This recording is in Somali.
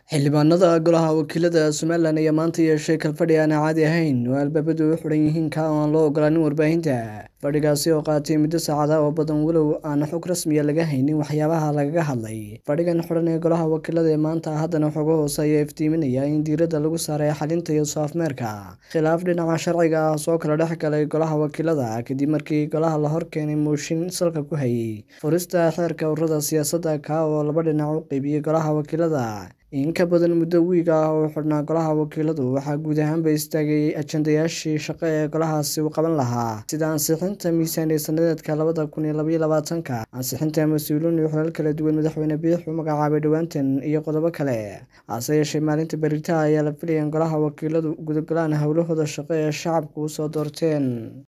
Xildhibaanada Golaha Wakiilada Somalilan ayaa maanta yeeshay kalfadhi aan caadi ahayn oo albaabadu u xidhan yihiin ka oo aan loo ogolaanin warbaahinta. Fadhigaasi oo qaatay muddo saacado oo badan walow aan xog rasmi ah laga haynin waxyaabaha lagaga hadlay. Fadhigan xidhan ee Golaha Wakiilada ee maanta haddana xogo hoose ayaa iftiiminaya in diiradda lagu saaray xalinta iyo soo afmeerka khilaaf dhinaca sharciga ah oo kala dhex galay Golaha Wakiilada kadib markii Golaha la horkeenay mooshin salka ku hayay furista xeerka ururada siyaasadda ka oo laba dhinac u qaybiyay Golaha Wakiilada. In ka badan muddo wiig ah oo uu xidhnaa Golaha Wakiiladu waxaa guud ahaanba istaagay ajandayaashii shaqo ee golahaasi uu qaban lahaa sida ansixinta miisaaniyad sanadka labada kun iyo labaiyo labaatanka, ansixinta mas'uuliyiin iyo xilal kala duwan madaxweyne Biix uu magacaabay dhowaantan, iyo qodobo kale. Hase yeeshee maalinta berrito ayaa la filayaa in Golaha Wakiiladu u gudagalaan howlahooda shaqo ee shacabku u soo doorteen.